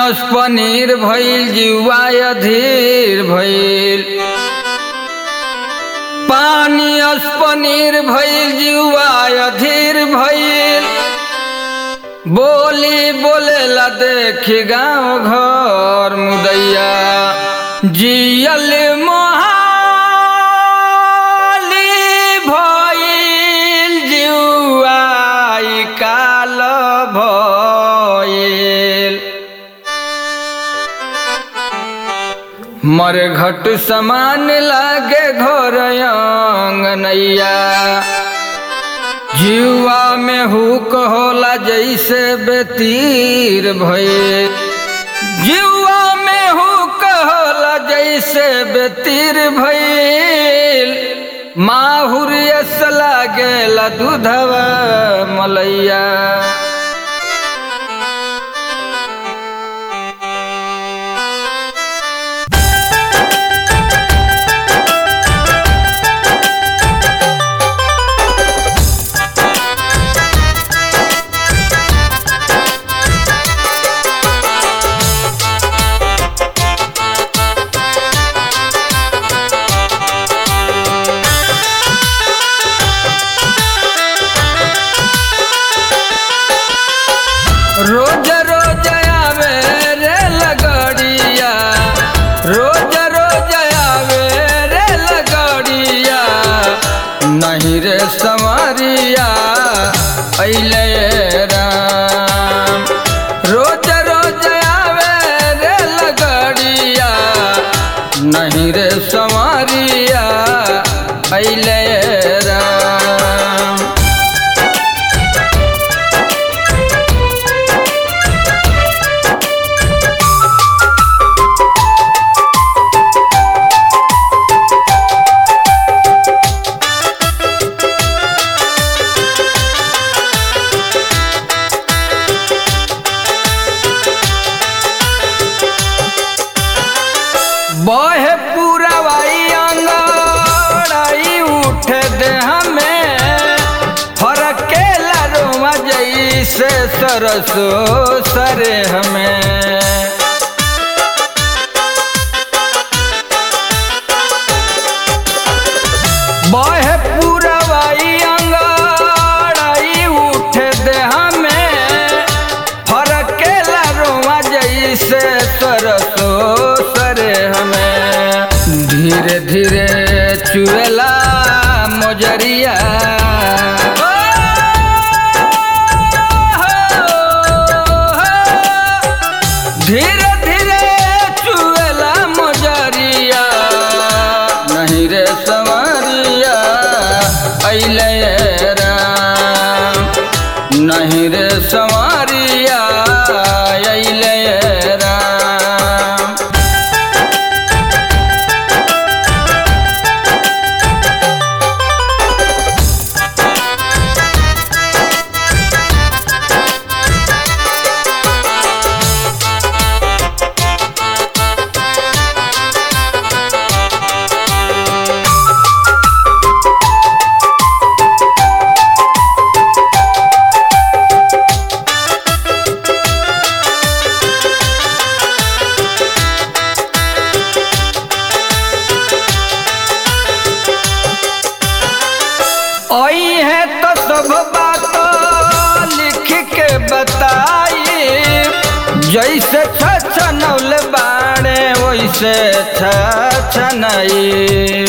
पानियस पनीर भइल जिवा अधीर भइल पानियस पनीर भइल जिवा अधीर भइल बोली बोलेला देखी गाँव घर मुदैया जियल मोहाली भइल जिउआई काल भइल मरे घट समान लागे घर अंगनैया जीवा में हुक होला जैसे बेतीर भये जीवा में हुक होला जैसे बेतीर भइल माहुर यस लागेला दूधवा मलैया रोज रोज आवे रे लगड़िया रोज रोज आवे रे लगड़िया नहीं रे संवरिया अइले राम रोज रोज आवे रे लगड़िया नहीं रे संवरिया अइले राम बहे पूरा वाई अंगड़ाई उठे दे हमें फरक के लारुआ जैसे सरसो सरे हमें बहे पूरा वाई अंगड़ाई उठे दे हमें फरक के लारुआ जैसे सरसो सरे हमें धीरे धीरे चुएला मोजरिया धीरे धीरे चुएला मोजरिया नहीं रे संवरिया अइले राम नहीं रे संवरिया अइले राम आई है तो सब बात लिख के बताई जैसे छनौल बाणे वैसे छनई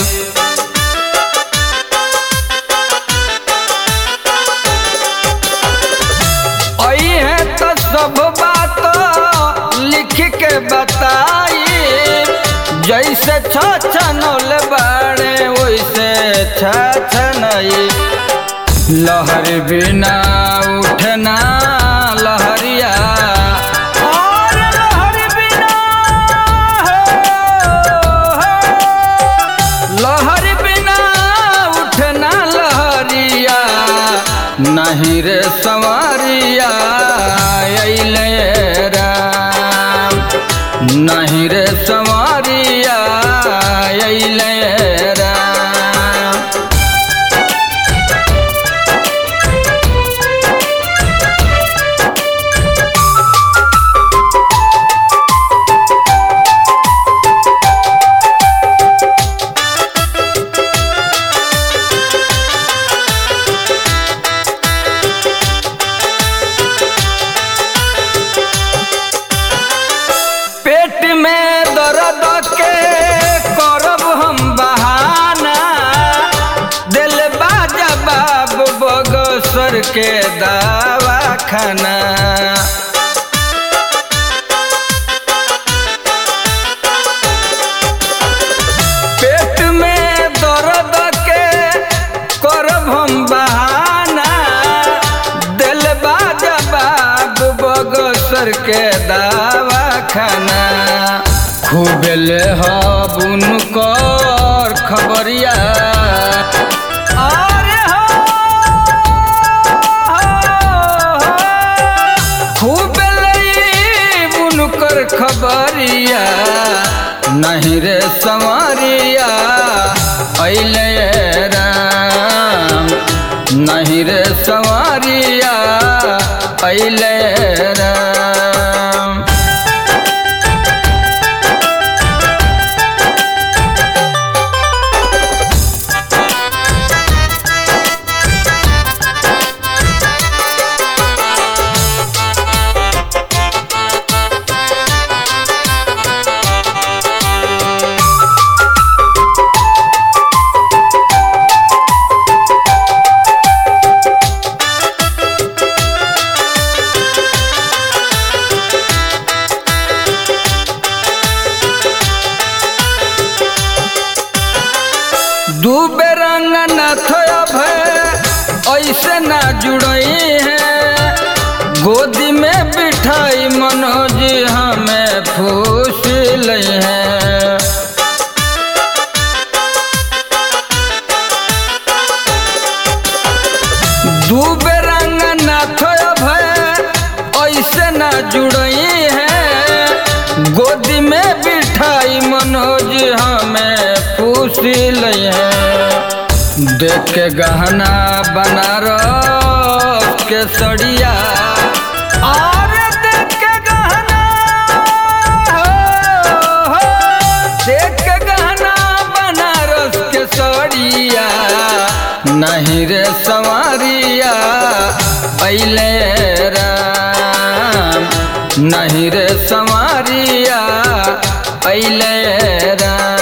आई है तो सब बात लिख के बताई जैसे छनौल बाणे वैसे छनई लहर बिना उठना लहरिया और लहर बिना हो, लहर बिना उठना लहरिया नहीं रे संवरिया अइले राम नहीं रे संवरिया अइले राम के दावा खाना पेट में दर्द के करब हम बहाना दिल जवाब बगसर के दावा खाना खूब ले हबुन कर खबरिया अरे हो, खूब ले कर खबरिया नहीं रे संवरिया अइले राम नहीं रे संवरिया अइले राम दू बेरंग न थोब ऐसे ना जुड़ई है गोदी में बिठाई मनोज हमें फूस लई है दू बेरंग न थोब ऐसे ना जुड़ई है गोदी में बिठाई मनोज हमें पूछ लई है देख के गहना बनारस के सड़िया और देख के गहना हो, हो, देख के गहना बनारस के सड़िया नहीं रे संवरिया अइले राम नहीं रे संवरिया अइले राम